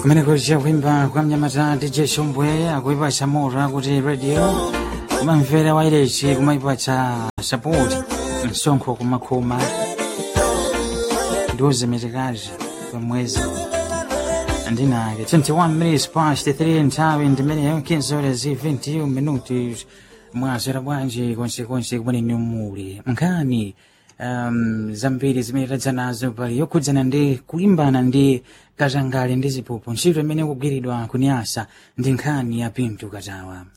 kumene kuja kuimba kwa mnyamata dj shombwe akuipatsa moto akuti radio kumamvera wailesi kumaipatsa sapoti msonkho kumakhuma ndiuze mitikazi pamwezi ndinake 21 minutes past 3 nthawi ndimeneyo kinzole zi 21 minuti mwasera bwanji konsekonse kumene muli nkhani um, zambiri zimene tadza nazo pali yokhudzana ndi kulimbana ndi katangale ndi ziphuphu ntchito imene ikugwiridwa kunyasa ndi nkhani ya pinto katawa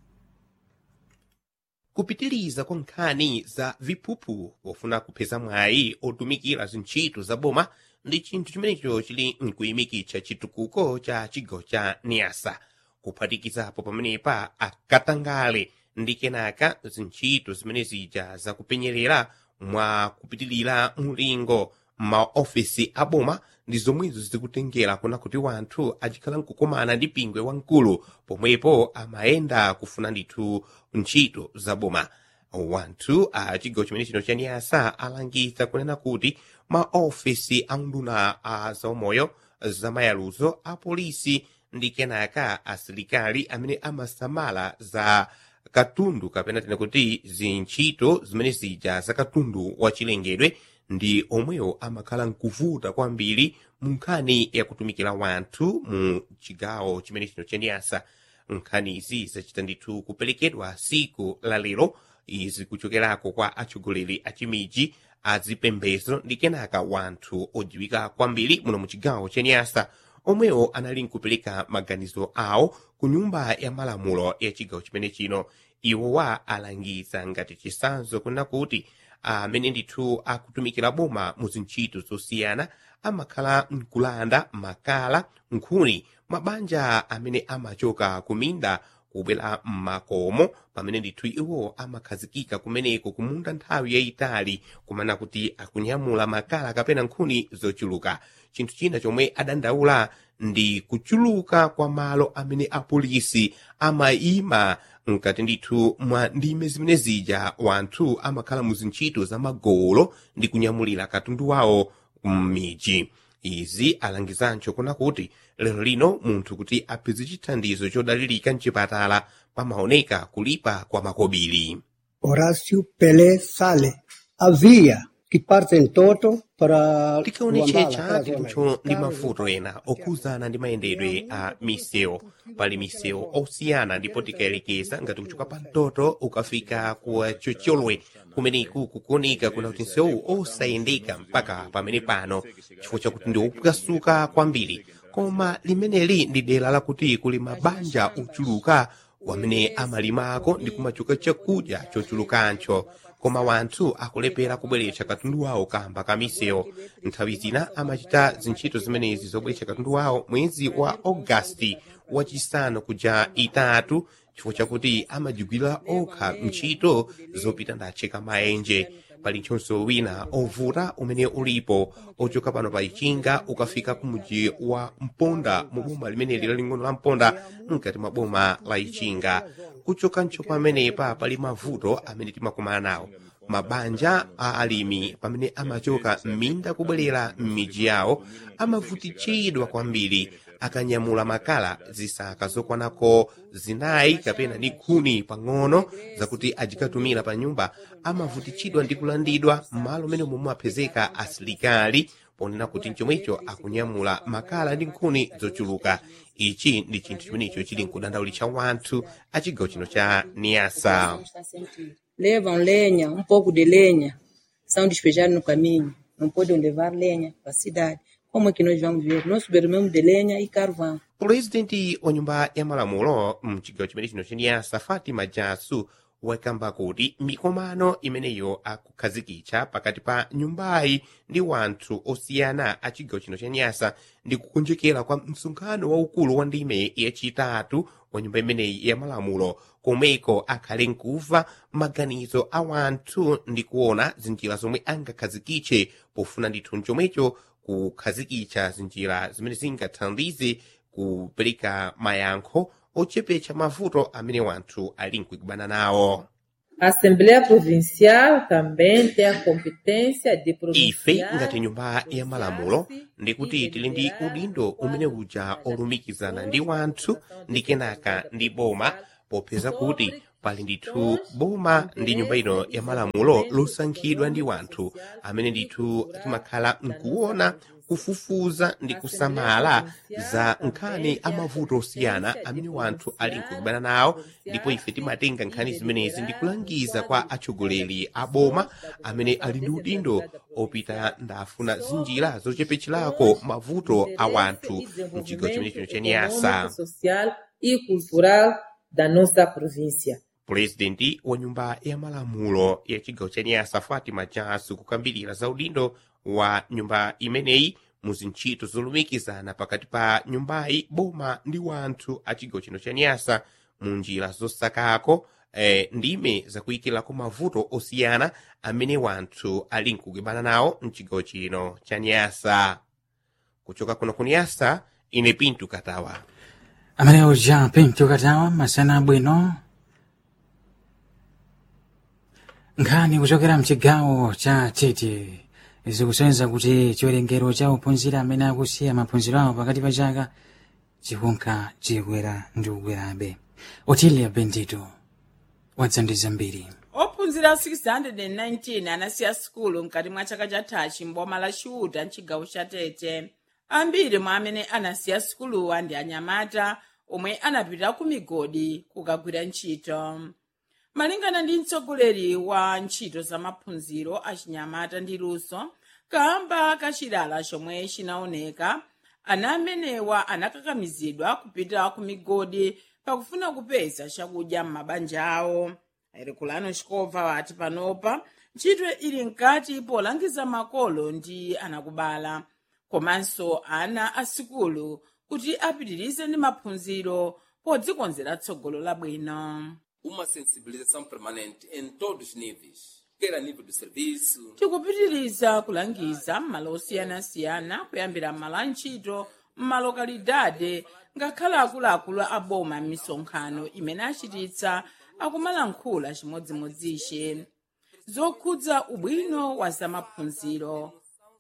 kupitiriza kwa nkhani za viphuphu pofuna kupeza mwayi otumikira zintchito za boma ndi chinthu chimenecho chili mkuyimikitsa chitukuko cha chigawo cha niasa kuphatikizapo pamenepa akatangale ndi kenaka zintchito zimene zija zakupenyerera mwa kupitilira mulingo maofisi a boma ndi zomwezo zikutengera kuna kuti wanthu achikhala nkukumana ndi pingwe wamkulu pomwepo amayenda kufuna ndithu ntchito za boma wanthu a chigawo chimene chino cha niyasa alangiza kunena kuti maofisi a nduna a zaumoyo zamayaluzo a polisi ndi kenaka asilikali amene amasamala za katundu kapena tena kuti zintchito zimene zija za katundu wachilengedwe ndi omwewo amakhala nkuvuta kwambiri mu nkhani yakutumikira wanthu mu chigawo chimene chino chaniyasa nkhanizi zachita ndithu kuperekedwa siku la lero izi kuchokerako kwa atsogoleri a chimiji azipembedzo ndi kenaka wanthu odziwika kwambiri muno mu chigawo chaniyasa omwewo anali nkupereka maganizo awo ku nyumba ya malamulo ya chigawo chimene chino iwowa alangiza ngati chisanzo kuna kuti amene ndithu akutumikira boma mu zintchito zosiyana amakhala nkulanda makala nkhuni mabanja amene amachoka kuminda kubwera m'makomo pamene ndithu iwo amakhazikika kumeneko kumunda nthawi yayitali kumana kuti akunyamula makala kapena nkhuni zochuluka chinthu china chomwe adandaula ndi kuchuluka kwa malo amene apolisi amayima mkati ndithu mwa ndime zimene zija wanthu amakhala mu zintchito za magolo ndi kunyamulira katundu wawo m'miji izi alangizancho kuna kuti lero lino munthu kuti apeze chithandizo chodalirika mchipatala pamaoneka kulipa kwa makobiri Horacio Pelé Sale. Havia que partem todo para tikaonetsetsa titucho ndi mavuto ena okhuzana ndi mayendedwe a misewu pali misewu osiyana ndipo tikayelekeza ngati kuchoka pa mtoto ukafika ku chocholwe kumeneku kukuoneka kuna kuti msewu osayendeka mpaka pamene pano chifukwa chakuti ndi opukasuka kwambiri koma limeneli ndi dera lakuti kuli mabanja ochuluka wamene amalimako ndi kumachoka chakudya chochulukancho koma wanthu akulepera kubweretsa katundu wawo kamba ka misewu nthawi zina amachita zintchito zimenezi zobweretsa katundu wawo mwezi wa ogasiti wachisanu kuja itatu chifukwa chakuti amajigwira okha ntchito zopita ndatcheka maenje pali nchonso wina ovuta umene ulipo ochoka pano pa ichinga ukafika ku muji wa mponda mu boma limeneli laling'ono la mponda mkati mwa boma la ichinga kuchoka ncho pamenepa pali mavuto amene timakumana nawo mabanja a alimi pamene amachoka m'minda kubwerera m'miji yawo amavutitsidwa kwambiri akanyamula makala zisaka zokwanako zinayi kapena ndi khuni pang'ono zakuti ajikatumira pa nyumba amavutitsidwa ndi kulandidwa m'malo mmene momwe apezeka asilikali ponena kuti chomwecho akunyamula makala ndi nkhuni zochuluka ichi ndi chinthu chimenecho chili nkudandaulitsa wanthu a chigawo chino cha niasa levam lenha, um pouco de lenha, são despejados no caminho. Não podem levar lenha para a cidade. Como é que nós vamos ver? Nós subimos de lenha e carvão. pulezidenti wa nyumba ya malamulo mchigawo chimene chino chaniyasa fatima jasu wakamba kuti mikomano imeneyo akukhazikitsa pakati pa nyumbayi ndi wanthu osiyana a chigawo chino chaniyasa ndi kukonjekera kwa msonkhano waukulu wa ndime yachitatu wa nyumba imeneyi ya malamulo komweko akhale nkuva maganizo a wanthu ndi kuona zinjira zomwe angakhazikitse pofuna ndithu chomwecho kukhazikitsa zinjira zimene zingathandize kupereka mayankho ochepetsa mavuto amene wanthu ali nkukumana nawo A Assembleia Provincial também tem a competência de ife provinciar ngati nyumba ya malamulo ndikuti tili ndi udindo umene uja olumikizana ndi wanthu ndi kenaka ndi boma popeza kuti pali ndithu boma ndi nyumba ino ya malamulo losankhidwa ndi wanthu amene ndithu timakhala nkuona kufufuza ndi kusamala za nkhani amavuto osiyana amene wanthu ali nkukubana nawo ndipo ife timatenga nkhani zimenezi ndi kulangiza kwa atsogoleri a boma amene ali ndi udindo opita ndafuna zinjira zochepetcherako mavuto a wanthu mchigawo chimene chino cha niyasa econômico, social e cultural da nossa província. pulezidenti wa nyumba ya malamulo ya chigawo cha niyasa fatima jasu kukambirira za udindo wa nyumba imeneyi mu zintchito zolumikizana pakati pa nyumbayi boma ndi wanthu a chigawo chino cha niyasa mu njira zosakako eh, ndime zakuyikirako mavuto osiyana amene wanthu ali nkukibana nawo mchigawo chino cha niyasa kuchoka kuno ku niyasa ine pintu katawa amene uja pinto katawa masana abwino nkhani kuchokera mchigawo cha tete zikusonyeza kuti chiwerengero cha ophunzira amene akusiya maphunziro awo pakati pa chaka chikunka chikwera ndi kukwerabe otilia bendito wadzandiza mbiri ophunzira 619 anasiya sukulu mkati mwa chaka chathachi mboma la chiuta mchigawo cha tete ambiri mwa amene anasiya sukuluwa ndi anyamata omwe anapita ku migodi kukagwira ntchito malingana ndi mtsogoleri wa ntchito za maphunziro a chinyamata ndi luso kamba kachilala chomwe chinaoneka ana amenewa anakakamizidwa kupita ku migodi pakufuna kupeza chakudya m'mabanja awo erikulano chikobva wati panopa ntchito ili mkati polangiza makolo ndi anakubala komanso ana a sikulu kuti apitirize ndi maphunziro podzikonzera tsogolo labwino uma sensibilização permanente em todos os níveis, quer a nível do serviço, tikupitiriza kulangiza m'malo osiyanasiyana kuyambira m'malo a ntchito m'malokalidade ngakhale akuluakulu a boma m'misonkhano imene achititsa akumalankhula chimodzimodzi zokhudza ubwino wa zamaphunziro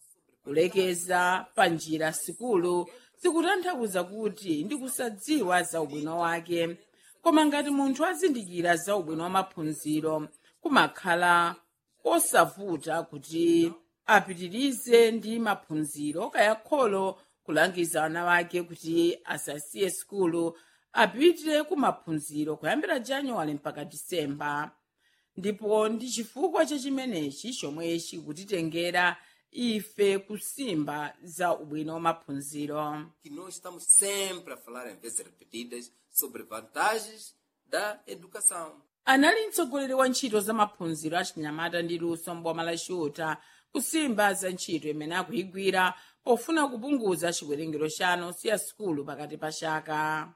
kulekeza pa njira sikulu zikutanthauza kuti ndi kusadziwa za ubwino wake koma ngati munthu azindikira za ubwino wa maphunziro kumakhala kosavuta kuti apitirize ndi maphunziro kaya kholo kulangiza ana wake kuti asasiye sikulu apite ku maphunziro kuyambira januwale mpaka disemba ndipo ndi chifukwa cha chimenechi chomwe chikutitengera ife kusimba za ubwino wa maphunziro que nós estamos sempre a falar em vezes repetidas sobre vantagens da educação. anali mtsogoleri wa ntchito za maphunziro a chinyamata ndi luso mboma la chiuta kusimba za ntchito imene akuyigwira pofuna kupunguza chiwerengero cha ana osiya sukulu pakati pa chaka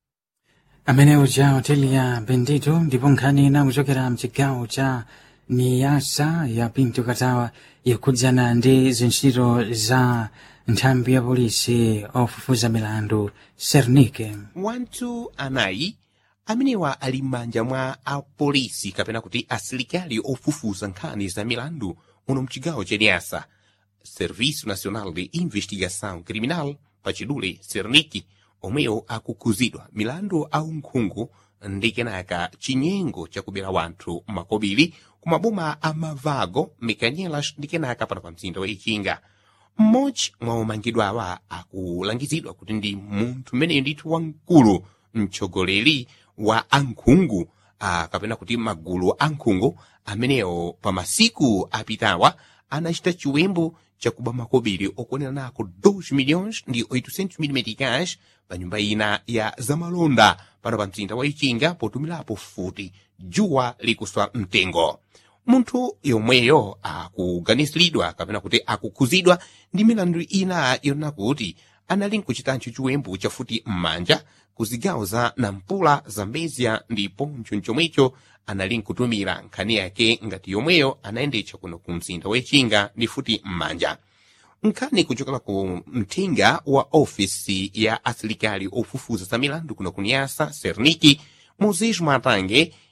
amene uja otilia bendito ndipo nkhani ina kuchokera mchigawo cha niyasa ya pinto katawa ikhudzana ndi zintchito za nthambi ya polisi ofufuza milandu sernike wanthu anayi amenewa ali m'manja mwa apolisi kapena kuti asilikali ofufuza nkhani za milandu muno mchigawo cha niyasa serviço nacional de investigação criminal pachidule serniki omwewo akukhuzidwa milandu aunkhungu ndi kenaka chinyengo chakubera wanthu makobiri ku maboma a mavago mikanyelas ndi kenaka pano pa mzinda wa ichinga mmodzi mwa omangidwawa akulangizidwa kuti ndi munthu mmeneyo ndithu wamkulu mtsogoleri wa ankhungu ah, kapena kuti magulu ankhungu amenewo pa masiku apitawa anachita chiwembu chakuba makobiri okwanira nako 2 milhões ndi 800 mil meticais pa nyumba ina ya zamalonda pano pa mzinda wa ichinga potumilapo futi dzuwa likuswa mtengo munthu yomweyo akuganiziridwa kapena kuti akukhuzidwa ndi milandu ina yonena kuti anali nkuchitancho chiwembu chafuti m'manja ku zigawo za nampula zambezia ndipo mchonchomwecho anali nkutumira nkhani yake ngati yomweyo anayendetsa kuno ku mzinda wechinga ndi futi m'manja nkhani kuchokera ku mthenga wa ofisi ya asilikali ofufuza za milandu kuno ku nyasa serniki moses mwatange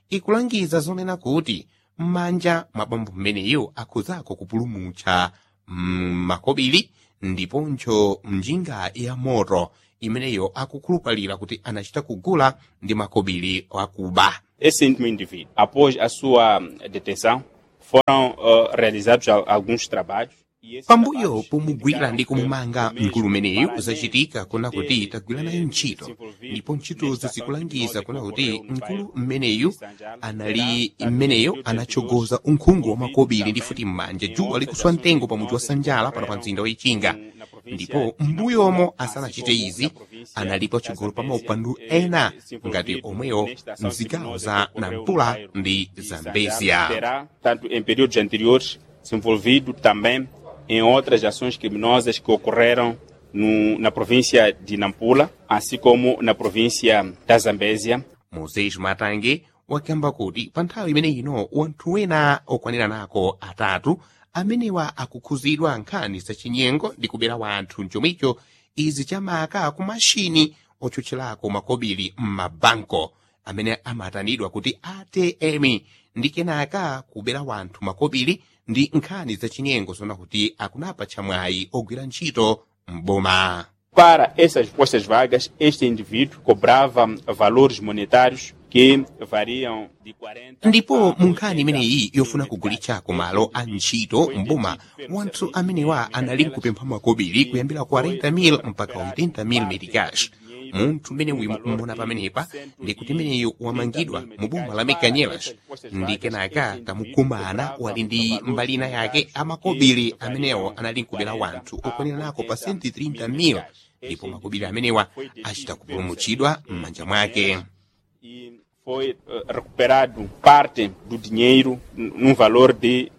ikulangiza zonena kuti m'manja mwa bambo mmeneyo akhuzako kupulumutsa mm, makobiri ndiponso mjinga ya moto imeneyo akukhulupalira kuti anachita kugula ndi makobiri akuba Esse íntimo indivíduo, após a sua detenção, foram uh, realizados al- alguns trabalhos. e esses pambuyo trabalhos pomugwira indicaram ndi que kumumanga o mesmo mkulu umeneyu para zachitika kuna kuti ter, tagwira nayo eh, ntchito se envolvido ndipo ntchitozo nesta zikulangiza ação kuna criminosa kuti que ocorreu no mkulu bairro mmeneyu de Sanjal, anali terá, mmeneyo tanto anachogoza anteriores, unkhungu wa envolvido makobiri ndi também futi m'manja em djuwa outras likuswa ações mtengo pa mudzi wa criminosas que sanjala pano pa ocorreram mzinda wa ichinga no- na província ndipo de m'mbuyomo Nampula, asanachite assim como izi na província analipo da chigulu pa Zambésia, maupandu eh, ena se ngati envolvido omwewo nesta ação mzigawo criminosa za que ocorreu no nampula bairro ndi de zambezia Sanjal. Terá, tanto em períodos anteriores, se envolvido também em outras ações criminosas que ocorreram no, na província de Nampula, assim como na província da Zambésia. moses matange wakamba kuti pa nthawi imene ino wanthu wena okwanira nako atatu amenewa akukhuzidwa nkhani zachinyengo ndi kubera wanthu mchomwicho izi chamaka ku mashini otchutchirako makobiri m'mabanko amene amatanidwa kuti atm ndi kenaka kubera wanthu makobiri ndi nkhani zachinyengo zona kuti akunapa chamwayi ogwira ntchito m'boma Para essas postas vagas, este indivíduo cobrava valores monetários que variam de 40 ndipo a mu nkhani 80 imeneyi yofuna mil kugulitsako meticais. malo a ntchito mboma wanthu amenewa anali kupempha makobiri kuyambira 40,000 mpaka 80,000 meticais munthu mmene mumona pamenepa ndi kuti meneyo wamangidwa mu boma la mekanyelas ndi kenaka tamukumana wali ndi mbalina yake amakobiri amenewo anali nkubera wanthu okwanira nako pa senti 30,000 ndipo makobiri amenewa achita kupulumutsidwa m'manja mwake e foi eh, recuperado parte do dinheiro n- num valor de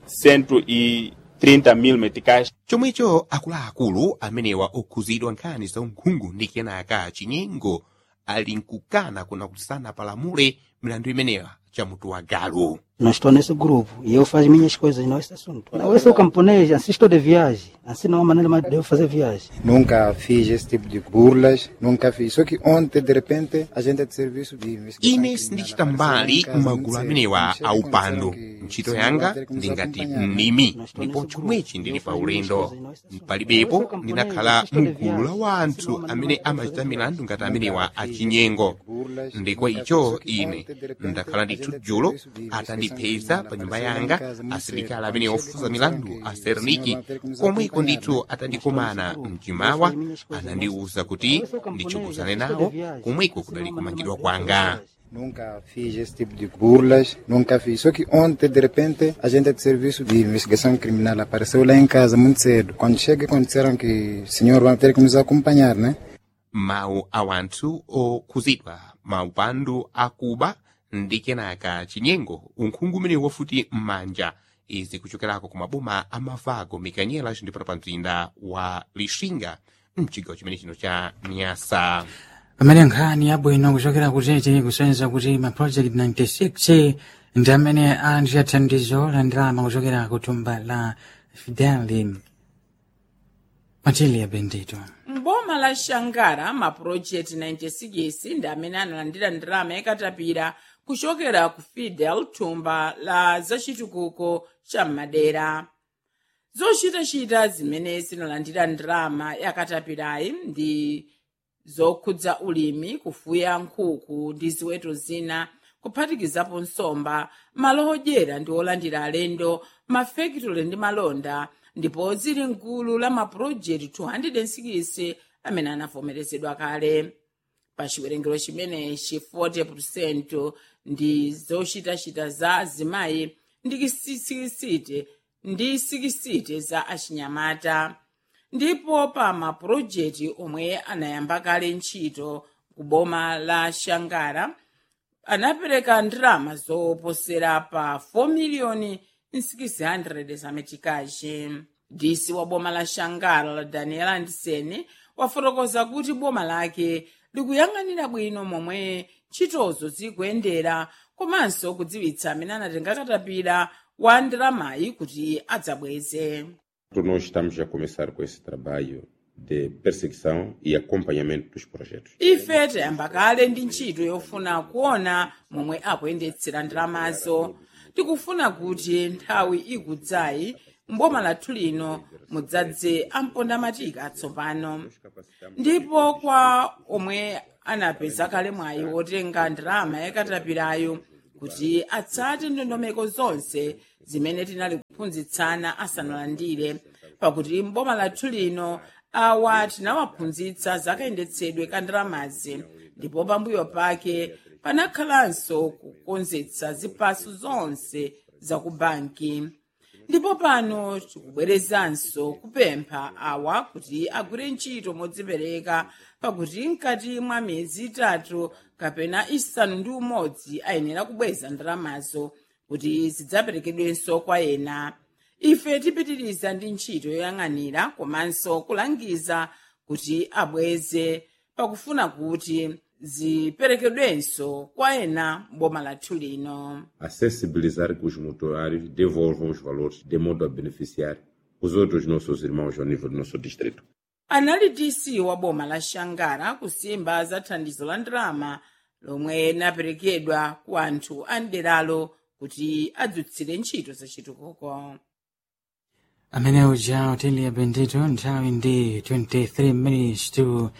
130 mil meticais. chomwecho akuluakulu amenewa okhuzidwa nkhani za unkhungu ndi kenaka chinyengo ali nkukana kuna kuti sanapalamule milandu imenewa chamutu wa galu Não estou nesse grupo e eu faço minhas coisas, não esse assunto. Não, eu sou camponês, assim estou de viagem. Assim não há maneira mais de eu fazer viagem. Nunca fiz esse tipo de burlas, nunca fiz. Só que ontem, de repente, a gente é de serviço de investigação ine criminal sindichita apareceu mbali em casa muito m'magulu cedo. amenewa Quando chega, aupando disseram que ntchito o senhor yanga vai ter que nos ndi ngati acompanhar, né? mnimi Nós estou ndipo nesse chomwechi grupo. ndili Eu pa faço minhas ulendo coisas, não esse assunto. Eu palibepo sou camponês, ndinakhala assim estou de mgulu la viagem. wanthu Assim não há amene maneira mais de eu amachita fazer milandu ngati Nunca amenewa fiz esse achinyengo tipo de burlas, ndikwa nunca icho fiz. Só que ine ontem, de repente, ndakhala a ndithu gente é de dzulo serviço de investigação atandipeza criminal pa nyumba apareceu em yanga casa muito asilikali cedo. amene Quando chega, ofuza disseram milandu que a o senhor serniki vai ter que nos komweko acompanhar, ndithu né? atandikumana mchimawa anandiwuza kuti ndichukuzane nawo komweko kudali kumangidwa kwanga Nunca fiz esse tipo de burlas, nunca fiz. Só que ontem, de repente, a gente é de serviço de investigação criminal apareceu lá em casa muito cedo. Quando chega, quando disseram que o senhor vai ter que nos acompanhar, né? mawu a wanthu okhuzidwa maupandu akuba ndi kenaka chinyengo unkhungu umene wafuti m'manja izi kuchokerako ku maboma a mavago mikanyelas ndipo pa mzinda wa lixinga mchigawo chimene chino cha nyasa pamene nkhani yabwino kuchokera kutete kusonyeza kuti ma project 96 ndi amene ali athandizo la ndalama kuchokera ku thumba la fideli matilia bendito mboma la shangara mapurojekti 96 ndi amene analandira ndalama yakatapira kuchokera ku fidel thumba la zachitukuko cha madera zochitachita zimene zinalandira ndalama yakatapirayi ndi zokhudza ulimi kufuya nkhuku ndi ziweto zina kuphatikizapo nsomba malo odyera ndi olandira alendo mafekitole ndi malonda ndipo zili mgulu la mapurojekti 206 amene anavomerezedwa kale pa chiwerengero chimenechi 40 ndi zochitachita za azimayi ndi sikisite ndi sikisite za achinyamata ndipo pa mapurojekti omwe anayamba kale ntchito ku boma la shangara anapereka ndalama zoposera pa 4 miliyoni 600 za metikaji disi wa boma la shangara la daniel anderson wafotokoza kuti boma lake likuyang'anira bwino momwe ntchitozo zikuyendera komanso kudziwitsa amene anatenga katapira wa ndalamayi kuti adzabweze Nós estamos a começar com esse trabalho de perseguição e acompanhamento dos projetos. ife tayamba kale ndi ntchito yofuna kuona momwe akuyendetsera ndalamazo tikufuna kuti nthawi ikudzayi mboma lathu lino mudzadze ampondamatika atsopano ndipo kwa omwe anapeza kale mwayi wotenga ndalama yakatapirayo kuti atsate ndondomeko zonse zimene tinali kuphunzitsana asanalandire pakuti mboma lathu lino awa tinawaphunzitsa zakayendetsedwe ka ndalamazi ndipo pambuyo pake panakhalanso kukonzetsa zipaso zonse za ku banki ndipo pano tikubwerezanso kupempha awa kuti agwire ntchito modzipereka pakuti mkati mwa miyezi itatu kapena isanu ndi umodzi ayenera kubweza ndalamazo kuti zidzaperekedwenso kwa ena ife tipitiriza ndi ntchito yoyang'anira komanso kulangiza kuti abweze pakufuna kuti ziperekedwenso kwa ena mboma lathu lino A sensibilizar que os motorários devolvam os valores de modo a beneficiar os outros nossos irmãos ao nível do nosso distrito. anali dc wa boma la shangara kusimba za thandizo la ndalama lomwe linaperekedwa ku anthu a mderalo kuti adzutsire ntchito zachitukuko amene uja utiliya bendito nthawi ndi 23 minutes to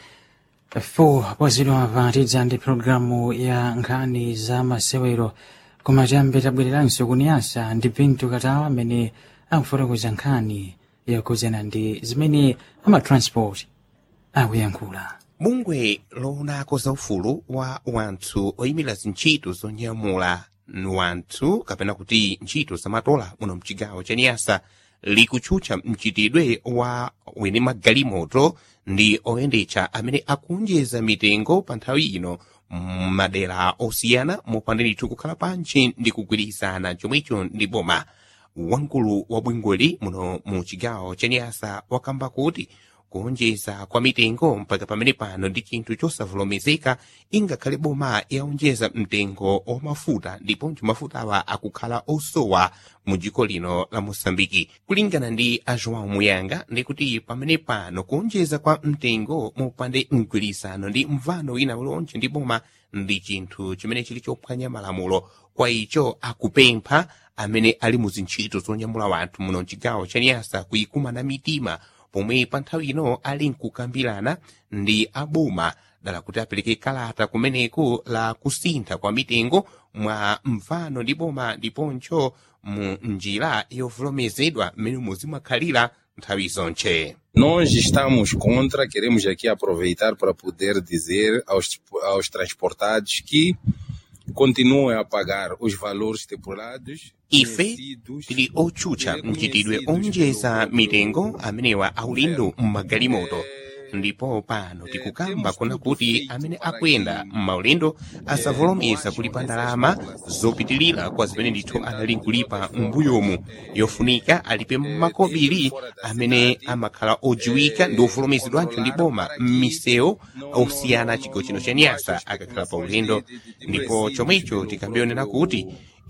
4 pozidwa patidza ndi programu ya nkhani za masewero koma tiyambe tabwereranso kuniyasa ndi pinto katawa amene akufotokoza nkhani yakuzena ndi zimene amatransport akuyankhula bungwe loonako za ufulu wa wanthu oyimira zintchito zonyamula wanthu kapena kuti ntchito zamatola muno mchigawo cha niyasa likutchutcha mchitidwe wa wene magalimoto ndi oyendetsa amene akunjeza mitengo pa nthawi ino m'madera osiyana mopanda ndithu kukhala pantchi ndi kugwirizana chomwecho ndi boma wamkulu wa bwingoli muno mu chigawo cha niyasa wakamba kuti kuonjeza kwa mitengo mpaka pamene pano ndi chinthu chosavomerezeka ingakhale boma yaonjeza mtengo wa mafuta ndiponso mafutawa akukhala osowa mu dziko lino la mosambiki kulingana ndi a joão muyanga ndikuti pamene pano kuonjeza kwa mtengo mopande mgwirizano ndi mvano wina ulonje ndi boma ndi chinthu chimene chili chophwanya malamulo kwa icho akupempha amene ali mu zintchito zonyamula wanthu muno mchigawo cha niyasa kuyikumana mitima pomwe pa nthawi ino ali nkukambirana ndi aboma dala kuti apereke kalata kumeneko la kusintha kwa mitengo mwa mvano ndi boma ndiponso mu njira yovomerezedwa mmene muzimakhalira nthawi zonche Nós estamos contra, queremos aqui aproveitar para poder dizer aos, aos transportados que continuem a pagar os valores estipulados ife tili otchutcha mchitidwe onjeza mitengo amenewa aulindo m'magalimoto ndipo pano tikukamba kuna kuti amene akuyenda m'maulendo asavomereza kulipa ndalama zopitilira kwa zimene ndithu anali nkulipa m'mbuyomu yofunika alipe makobiri amene amakhala odziwika ndi ovomerezedwanso ndi boma m'misewu osiyana chigawo chino cha nyasa akakhala pa ulendo ndipo chomwecho tikambionera kuti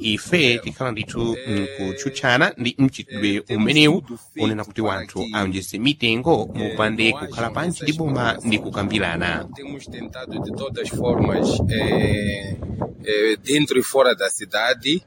ife tikhala ndithu nkutchutchana ndi mchitidwe umenewu unena kuti wanthu aonjeze mitengo mopande kukhala pantchi ndi boma ndi kukambirana temos tentado de todas as formas, eh, eh, dentro e fora da cidade,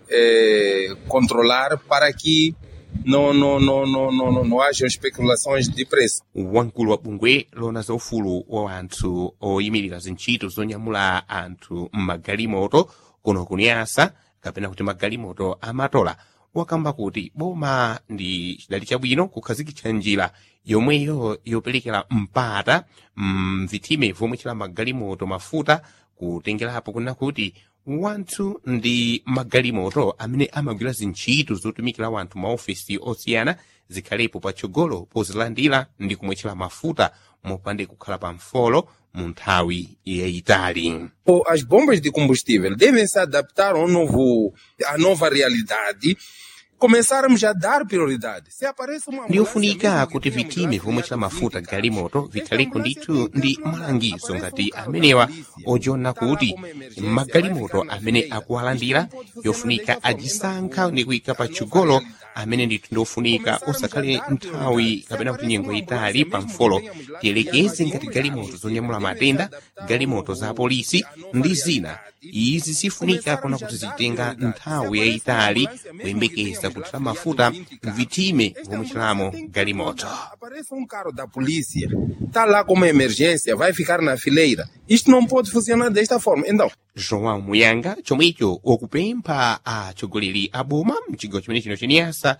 eh, controlar para que não, não, não, não, não, não, não hajam especulações de preço. wamkulu wa bungwe lona za ufulu wa anthu oyimirira zintchito zonyamula anthu m'magalimoto kuno kuniyasa kapena kuti magalimoto amatola wakamba kuti boma ndi chidali chabwino kukhazikitsa njira yomweyo yoperekera mpata mvithime vomwe chila magalimoto mafuta kutengerapo kuna kuti wanthu ndi magalimoto amene amagwira zintchito zotumikira wanthu maofesi osiyana zikhalepo patsogolo pozilandira ndi kumwetchera mafuta mopande kukhala pa mfolo mu nthawi yayitali O- As bombas de combustível devem se adaptar ao novo, à nova realidade. Começarmos a dar prioridade. Se aparece uma ndiyofunika kuti vitime vomwe chila mafuta galimoto vikhaleko ndithu ndi malangizo ngati amenewa ojiona kuti magalimoto amene akuwalandira yofunika ajisankha ndi kuyika patsogolo amene ndithu ndofunika osakhale nthawi kapena kuti nyengo itali pa mfolo tiyelekeze ngati galimoto zonyamula matenda galimoto za polisi ndi zina izi zifunika kuna kuti zitenga nthawi yayitali kuyembekeza kuthira mafuta mvitime vomuchiramo galimoto Aparece um carro da polícia, está lá como emergência, vai ficar na fileira. Isto não pode funcionar desta forma. Então, joão muyanga chomwecho okupempha atsogoleri a boma mchigawo chimene chino cheniyasa